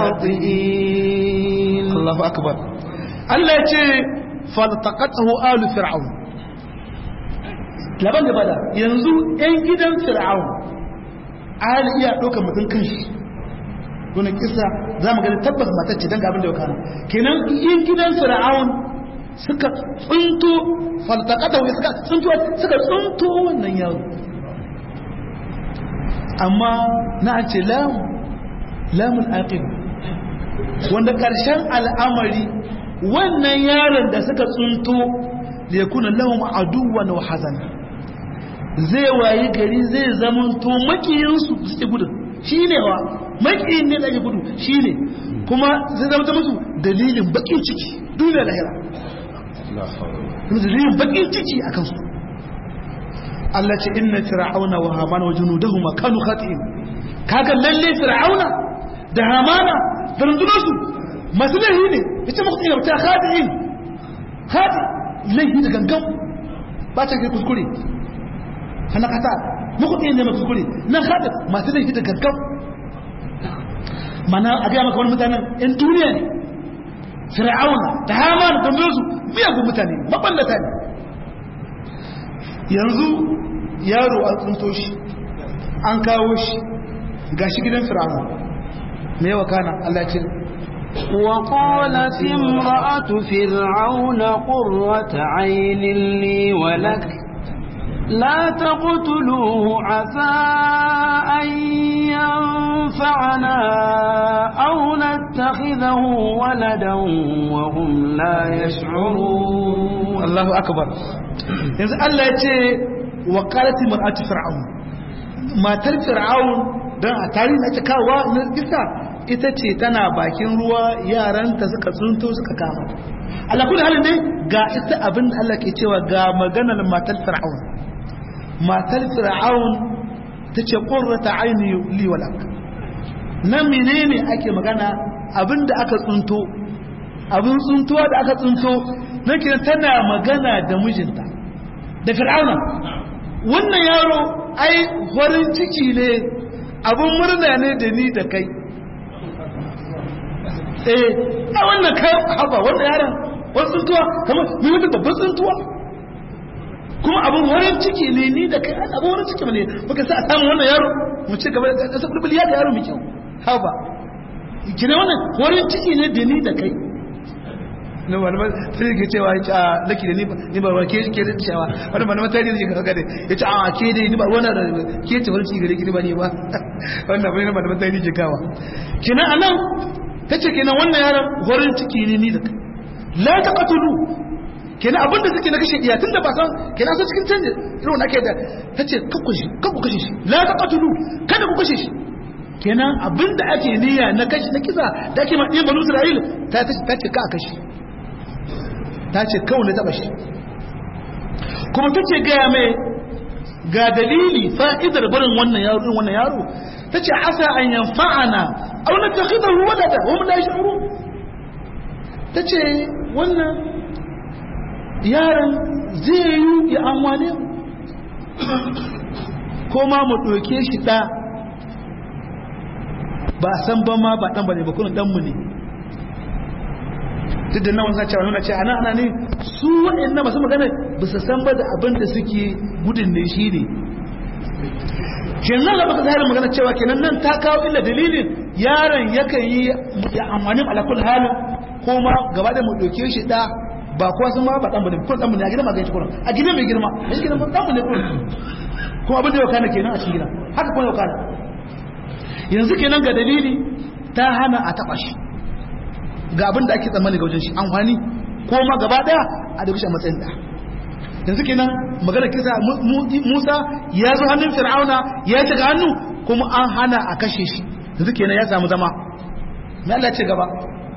خاطئين الله أكبر Allah ya ce faltaqatahu alu fir'aun laban da bada yanzu ɗan gidan fir'aun ali iya ɗaukar mutum kanshi wani kisa za mu gani tabbas matacce don ga abin da ya kana kenan yin gidan fir'aun suka tsunto faltakata wai suka tsunto suka tsunto wannan yaro amma na an ce lamu lamun aqib wanda karshen al'amari wannan yaron da suka tsunto da ya kuna lahum aduwan wa hazana zai wayi gari zai zamanto makiyinsu su ci gudun shi ne wa makiyin ne da ake gudu shi ne kuma zai zama musu dalilin bakin ciki duniya lahira dalilin bakin ciki a kansu Allah ce inna fir'auna wa hamana wa junudahuma kanu khati'in kaga lalle fir'auna da hamana da rundunarsu masu laihi ne yace muku ina ta khati'in khati laihi da gangan ba ta kai kuskure kana kata muku ina ne kuskure nan khati masu laihi da gangan mana a ga maka wani mutanen in duniya ne fir'auna da hamana da rundunarsu miyagun mutane maballata ne yanzu yaro an tsunto shi an kawo shi ga shi gidan fir'aun me yawa kana Allah ce وقالت امرأة فرعون قرة عين لي ولك لا تقتلوه عسى أن ينفعنا أو نتخذه ولدا وهم لا يشعرون الله أكبر yanzu Allah ya ce wa qalati mar'atu fir'aun matar fir'aun dan a tarihi ake kawo na kisa ita ce tana bakin ruwa yaranta suka tsunto suka kama Allah kullu halin dai ga ita abin da Allah ke cewa ga maganar matar fir'aun matar fir'aun tace qurrata aini li walak nan menene ake magana abin da aka tsunto abin tsuntuwa da aka tsunto nake tana magana da mijinta da fir'auna wannan yaro ai farin ciki ne abin murna ne da ni da kai eh a wannan kai haba wannan yaron wani tsuntuwa kamar mai wata babban tsuntuwa kuma abin farin ciki ne ni da kai abin farin ciki ne muka sa a samu wannan yaro mu ce gaba da kasa bulbul ya da yaro mai kyau haba kina wannan farin ciki ne da ni da kai na malaman sai ke cewa ya ce a laki da ni ba ke ke da cewa wani malaman tarihi ne kaga da ya ce a ke da ni ba wannan da ke ce wani cigare ki ba ne ba wannan bai malaman tarihi ke kawa kina anan tace kenan wannan yaron horin ciki ne ni da kai la taqtulu kenan abin da suke na kashe iya tunda ba san kenan so cikin canje irin wannan ake da tace kakku shi kakku kashe shi la taqtulu kada ku kashe shi kenan abin da ake niyya na kashi na kisa da ake ma ɗin banu isra'il ta ce ka a kashi ta ce kawai na taba shi kuma ta ce gaya mai ga dalili fa'idar barin wannan yaro ɗin wannan yaro ta ce asa an yanfa'ana a wani ta hidar ruwa da da wani lashi aro ta ce wannan yaron zai yi ya amwane ko ma mu ɗauke shi ɗa ba san ba ma ba ɗan ba ne ba kuna ɗanmu ne duk da nawa cewa nuna ce ana ana ne su waɗannan masu magana ba su san ba da abin da suke gudun ne shi ne kenan da baka zahirin magana cewa kenan nan ta kawo illa dalilin yaron yakan yi ya amfani alakul halin ko ma gaba da mu ɗauke shi ɗa ba kuwa sun ma ba ɗan bane kun ɗan bane a gidan magana kuran a gidan mai girma a gidan ɗan bane kuran kuma abin da yau kana kenan a cikin gidan haka kuma yau kana yanzu kenan ga dalili ta hana a taɓa shi ga abin da ake tsammani ga wajen shi amfani ko ma gaba daya a da a matsayin da yanzu kenan magana kisa Musa ya zo hannun Fir'auna ya shiga hannu kuma an hana a kashe shi yanzu kenan ya samu zama me Allah ce gaba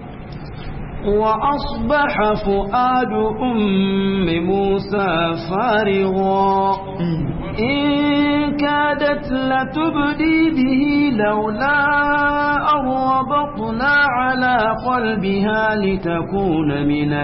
وأصبح فؤاد أم موسى فارغا إن كادت لتبدي به لولا أن ربطنا على قلبها لتكون من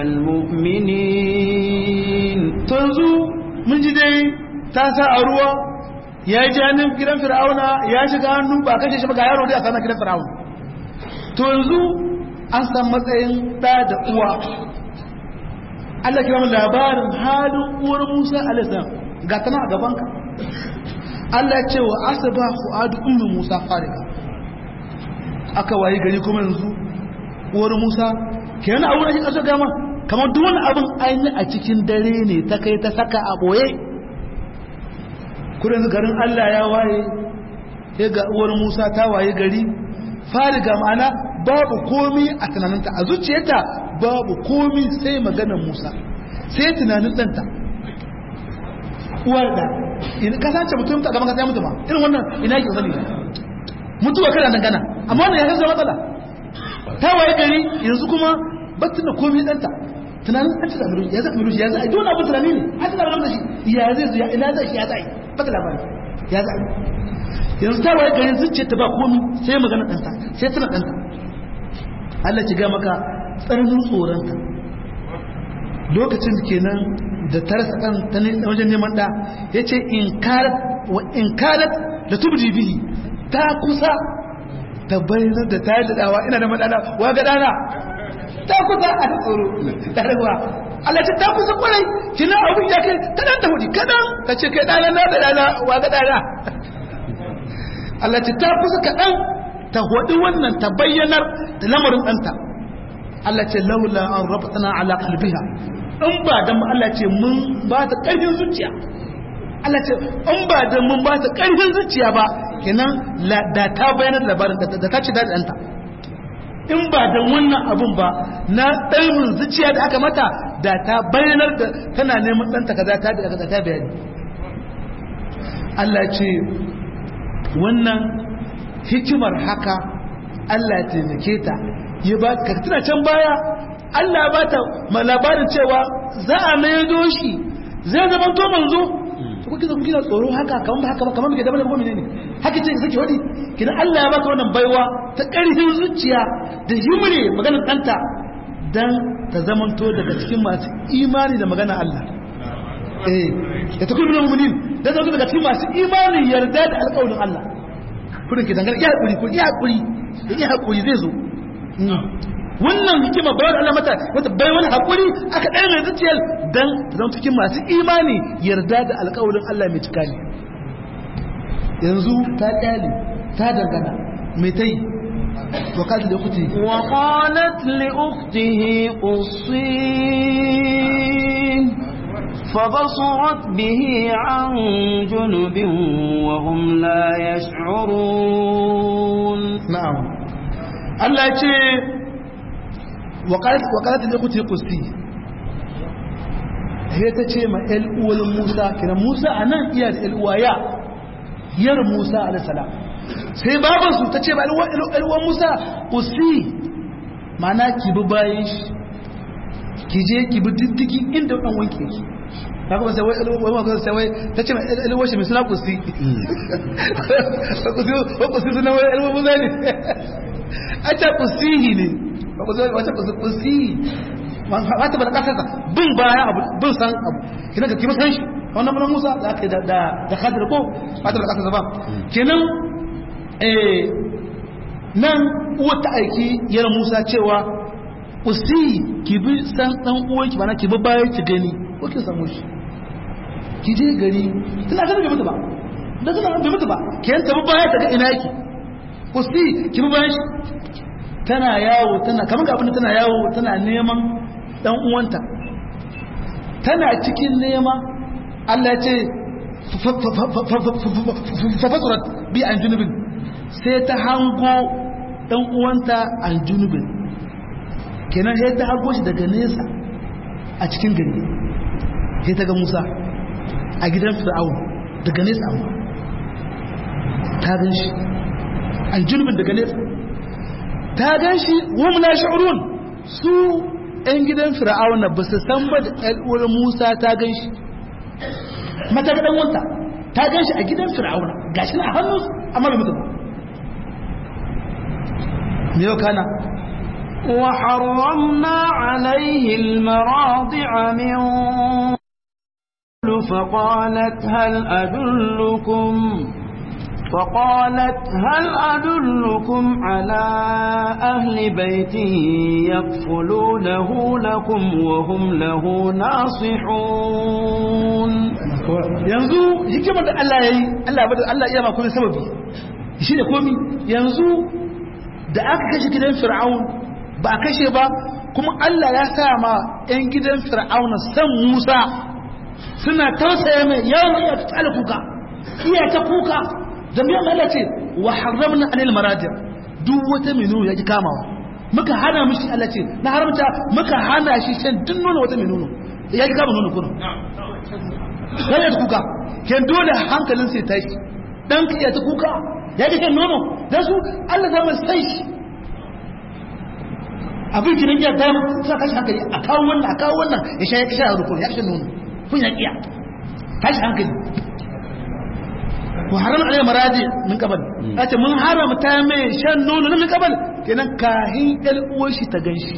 المؤمنين تنزو من جدي تاسا أروى ya ji hannun gidan fir'auna ya shiga hannu ba kashe shi ba ga yaro dai a sanar gidan fir'auna to yanzu an san matsayin ɗa da uwa Allah kira mu labarin halin uwar Musa alaihissalam ga tana a gabanka Allah ce wa asaba fu'adu ummi Musa farika aka wayi gari kuma yanzu uwar musa ke yana abu ake ƙasa gama kamar duk wani abin ainihin a cikin dare ne ta kai ta saka a ɓoye kudin garin allah ya waye ya ga uwar musa ta waye gari fari ga ma'ana babu komi a tunaninta a zuciyarta babu komi sai maganar musa sai tunanin ɗanta uwar da in kasance mutum ta gaban kasa ya mutu ma irin wannan ina yake sani mutuwa kana dangana amma wannan ya kasa matsala ta waye gari yanzu kuma batun da komi ɗanta tunanin an ci zaɓi ya zaɓi ya zaɓi dole abu tunani ne an ci zaɓi da shi ya zai zuya ina zai shi ya zaɓi bata labari ya zaɓi yanzu ta waye gari zuciya ta ba komi sai magana ɗanta sai tana ɗanta Allah ci ga maka tsananin tsoronta lokacin kenan da ta rasa ɗan ta wajen neman ɗa ya ce in karat da tubji bihi ta kusa ta bayyana da ta yi daɗawa ina da maɗana wa ga ɗana ta kusa a tsoro ta rawa Allah ce ta kusa kwarai kina abin ya kai ta ɗan ta hudu kaɗan ta ce kai ɗana na da ɗana wa ga ɗana Allah ce ta kusa kaɗan ta hudu wannan ta bayyanar da lamarin ɗanta Allah ce laula an rabatana ala qalbiha in ba da Allah ce mun ba ta ƙarfin zuciya Allah ce in ba da mun ba ta ƙarfin zuciya ba kenan da ta bayyana da labarin da ta ce da ɗanta in ba da wannan abun ba na ɗaimin zuciya da aka mata da ta bayyanar da tana neman ɗanta kaza ta da kaza ta bayani Allah ce wannan hikimar haka Allah ya taimake ta ya ba ka tuna can baya Allah ba ta labarin cewa za a maido shi zai zama to manzo to kuke zama kina tsoro haka kaman ba haka ba kaman muke da bane ne haka ce sake wadi kina Allah ya baka wannan baiwa ta ƙarfin zuciya da himre maganar ɗanta dan ta zamanto daga cikin masu imani da magana Allah eh ya ta kullu mu'minin da zama daga cikin masu imani yarda da alƙawarin Allah kudin ke dangane iya hakuri ko iya hakuri iya hakuri zai zo wannan hikima bayar Allah mata wata bai wani hakuri aka ɗaya mai zuciyar dan zama cikin masu imani yarda da alƙawarin Allah mai cika ne yanzu ta ƙyale ta dangana mai ta yi وقالت لأخته وقالت لأخته قصيه فبصرت به عن جنب وهم لا يشعرون نعم الله يجي وقالت وقالت لأخته قصي هي تجي ما الأول موسى كنا موسى أنا إياد الأوايا ير موسى عليه السلام sai babansu ta ce ba alwan musa usi mana ki bi bayan shi ki je ki bi diddigi inda ɗan wanke ki ta kuma sai wai alwan musa sai wai ta ce alwan shi mai suna kusi kusi suna wai alwan musa ne a ce kusihi ne wata kusi wata ba da kasarsa bin bayan abu bin san abu kina ka kima san shi wannan mana musa da aka yi da kadar ko wata ba da kasarsa ba kenan nan uwa ta aiki yana musa cewa usi ki bi san dan uwanki bana ki bi bayan ki gani ko ki samu shi ki je gari tana kana bai mutu ba da tana bai mutu ba ki yanta bi baya ta ga ina yake usi ki bi bayan shi tana yawo tana kamar ga abin tana yawo tana neman dan uwanta tana cikin nema Allah ya ce fafasurat bi an junubin sai ta hango ɗan uwanta aljunubin kenan sai ta hango shi daga nesa a cikin gari sai ta ga musa a gidan fir'aun daga nesa amma ta gan shi aljunubin daga nesa ta gan shi wumla sha'urun su 'yan gidan fir'aun ba su san ba da ɗal'uwar musa ta gan shi mata ga ɗanwanta ta gan shi a gidan fir'aun gashi na hannun amma bai mutu ba ميو كان وحرمنا عليه المراضع من فقالت هل أدلكم فقالت هل أدلكم على أهل بيت يكفلونه لكم وهم له ناصحون yanzu hikimar da Allah ya yi Allah ya ba Allah iya ma komai sababi shi da komi yanzu da aka kashe gidan fir'aun ba a kashe ba kuma Allah ya sa ma 'yan gidan fir'auna san Musa suna tausaya mai yawon iya tsala kuka iya ta kuka da miyan Allah ce wa haramna anil marajir duk wata minu ya ji kamawa muka hana mishi Allah ce na haramta muka hana shi shan duk nono wata minu ya ji kama nono kuna sai ya kuka ken dole hankalin sai tashi dan ka iya ta kuka ya ji shan nono dan su Allah zama sai shi abin kiran ya dama sa kashi hankali a kawo wannan a kawo wannan ya sha ya sha rukun ya sha nono kun ya kiya tashi hankali wa haram alai maraji min qabal ace mun haramta mai shan nono min qabal kenan kahin el uwar shi ta ganshi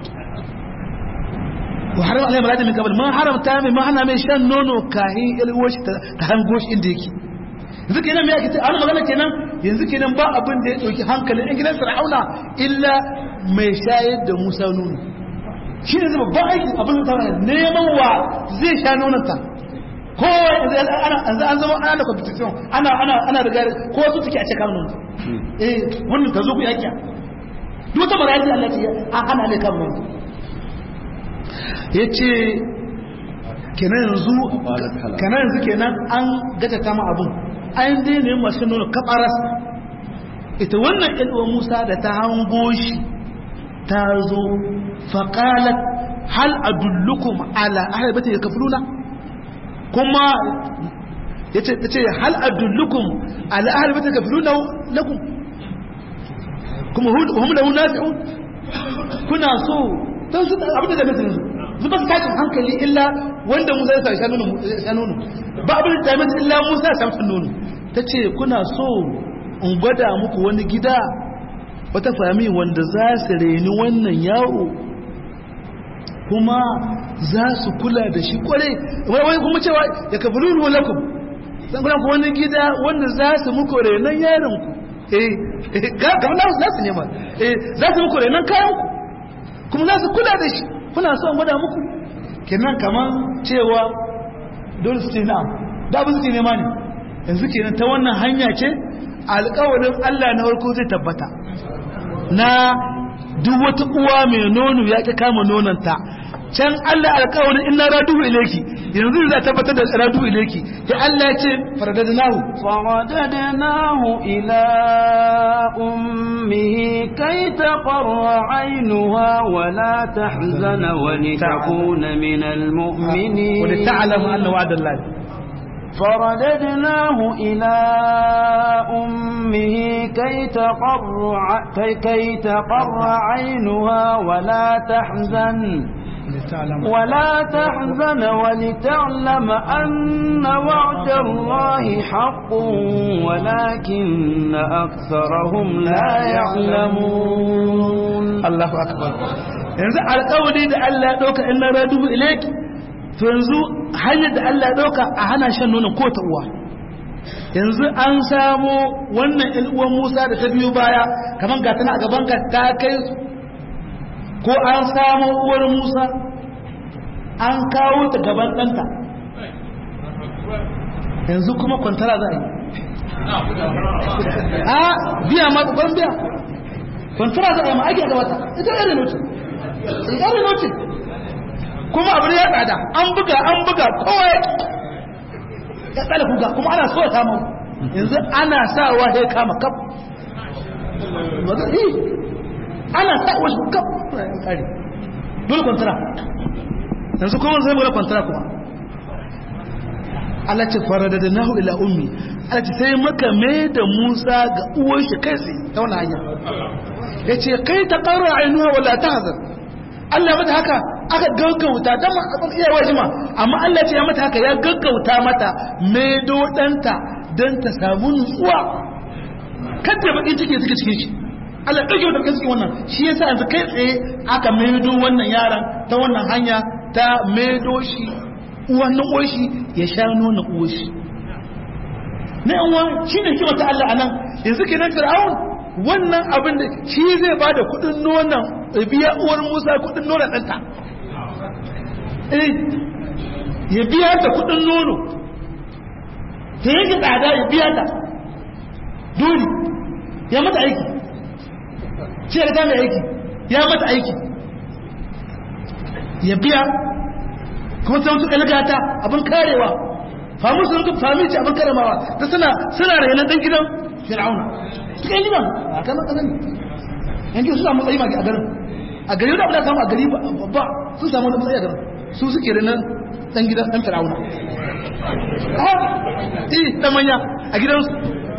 wa haram alai maraji min qabal mun haramta mai mun hana mai shan nono kahin el uwar shi ta hango shi inda yake yanzu kenan me yake an magana kenan yanzu kenan ba abin da ya dauki hankalin in gidan fir'auna illa mai shayar da Musa nono shi ne zama ba aiki abin da ta neman wa zai sha nononta kowa an zama ana da competition ana ana ana da gari ko su take a ce kan nono eh wannan ka zo ku yakiya duk wata maraji Allah ce an hana ne kan nono yace kenan yanzu kenan yanzu kenan an gaja kama abun an dai ne masu nono kabaras ita wannan ilwa Musa da ta hango shi ta zo faƙalat hal adullukum ala ahaibata ya kafiruna kuma ya ce hal adullukum ala ahaibata ya kafiruna lakum kuma hum lahu nafi'un kuna so don su abin da da mutum zuba su tashin hankali illa wanda musa ya sa sha nono ba abin da da illa musa ya sa nono ta ce kuna so in gwada muku wani gida wata fami wanda za su reni wannan yawo kuma za su kula da shi kware wai kuma cewa ya kafi ruru lakum zan kuna ku wani gida wanda za su muku renon yaron ku eh kamar na za su nema eh za su muku renon kayan ku kuma za su kula da shi kuna son gwada muku kenan kamar cewa dole su ce na'am da abu su ce nema ne yanzu kenan ta wannan hanya ce alƙawarin Allah na farko zai tabbata na duk wata uwa mai nono ya ƙi kama nononta can Allah alƙawarin ina raduhu ileki yanzu za tabbatar da raduhu ileki ya Allah ya ce faradadnahu faradadnahu ila ummihi kai taqarra aynuha wa la tahzana wa litakuna min almu'minin wa lita'lamu anna wa'dallahi فرددناه إلى أمه كي تقر, كي كي تقر عينها ولا تحزن ولا تحزن ولتعلم أن وعد الله حق ولكن أكثرهم لا يعلمون الله أكبر yanzu alƙawari da Allah ya ɗauka in na radu ilaiki to yanzu hanyar da Allah ya ɗauka a hana shan nonon ko ta uwa yanzu an samu wannan ɗan uwan Musa da ta biyo baya kamar ga tana a gaban ka ta kai ko an samu uwar Musa an kawo ta gaban ɗanta yanzu kuma kwantara za a yi a biya ma ban biya kwantara za a yi ma ake da wata ita irin notin irin notin kuma abu ya tsada an buga an buga kowa ya ya tsada kuga kuma ana so ya kama yanzu ana sawa ya kama kaf ana sawa shi kaf kare dole kwantara yanzu kuma zai mura kwantara kuma Allah ce farada da nahu ila ummi Allah ce sai maka mai da Musa ga uwar shi kai sai ta wani hanya ya ce kai ta ƙara ainuwa wala ta hazar Allah mata haka aka gaggauta don abin iya wajima amma Allah ce ya mata haka ya gaggauta mata mai dodanta don ta samu nutsuwa kadda bakin ciki suke cikin shi Allah ɗauke wata bakin cikin wannan shi yasa yanzu kai tsaye aka maido wannan yaran ta wannan hanya ta maido shi wannan uwashi ya sha nuna uwashi na yanwa shi ne kima ta Allah a nan yanzu ke nan fir'aun wannan abin da shi zai ba da kudin nonon biya uwar musa kudin nonon ɗanta ya biya ta kudin nono ta yanke tsada ya biya ta dole ya mata aiki shi da ta mai aiki ya mata aiki ya biya kuma sai mutu kalgata abin karewa famu sun duk fami ce abin karamawa ta suna suna rayanan dan gidan fir'auna cikin gidan a kan kasan yan gidan su samu tsayi maki a garin a gari da abin samu a gari ba sun samu wani tsayi a garin su suke rayanan dan gidan dan fir'auna eh dan manya a gidansu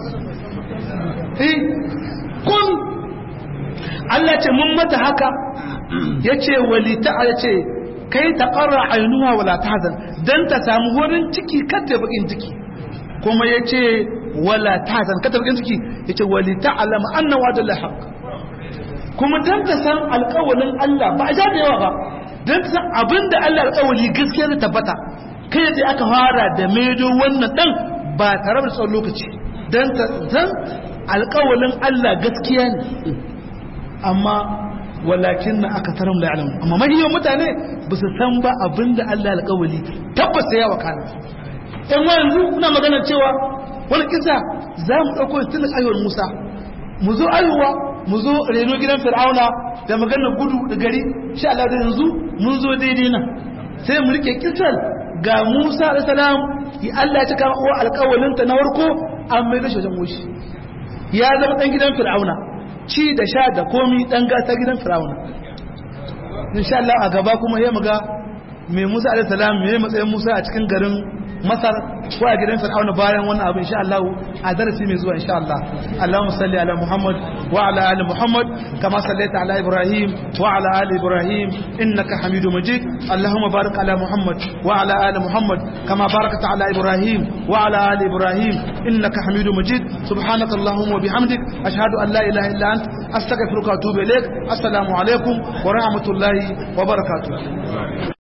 eh kun Allah ce mun mata haka yace walita yace kai ta qarra ainuha wala tahzan dan ta samu wurin ciki kada bakin ciki kuma yace wala tahzan kada bakin ciki yace walita alama anna wa'dul haqq kuma dan ta san alƙawalin Allah ba a ja da yawa ba dan ta san abinda Allah alƙawali gaskiya ne tabbata kai da aka fara da maido wannan dan ba tare da tsawon lokaci dan ta san alƙawalin Allah gaskiya ne amma walakin na aka tarin da alamu amma mahiyan mutane ba su san ba abin da Allah alƙawali tabbas ya wakana in yanzu kuna magana cewa wani kisa za mu ɗauko tun ayyuwar Musa mu zo ayyuwa mu zo reno gidan Fir'auna da maganar gudu da gari sha Allah da yanzu mun zo daidai nan sai mu rike kisan ga Musa alayhi salam ya Allah ya cika wa alƙawalinta na warko an mai da shi wajen wushi ya zama ɗan gidan Fir'auna ci da sha da komi dan gata gidan firawuna insha Allah a gaba kuma ya muga mai Musa alaihi salam mai matsayin Musa a cikin garin Masar ko a gidan Fir'auna bayan wannan abu insha Allah a darasi mai zuwa insha Allah Allahumma salli ala Muhammad wa ala ali Muhammad kama sallaita ala Ibrahim wa ala ali Ibrahim innaka Hamidum Majid Allahumma barik ala Muhammad wa ala ali Muhammad kama barakta ala Ibrahim wa ala ali Ibrahim innaka Hamidum Majid subhanaka Allahumma wa bihamdik ashhadu an la ilaha illa ant astaghfiruka wa atubu ilaik assalamu alaikum wa rahmatullahi wa barakatuh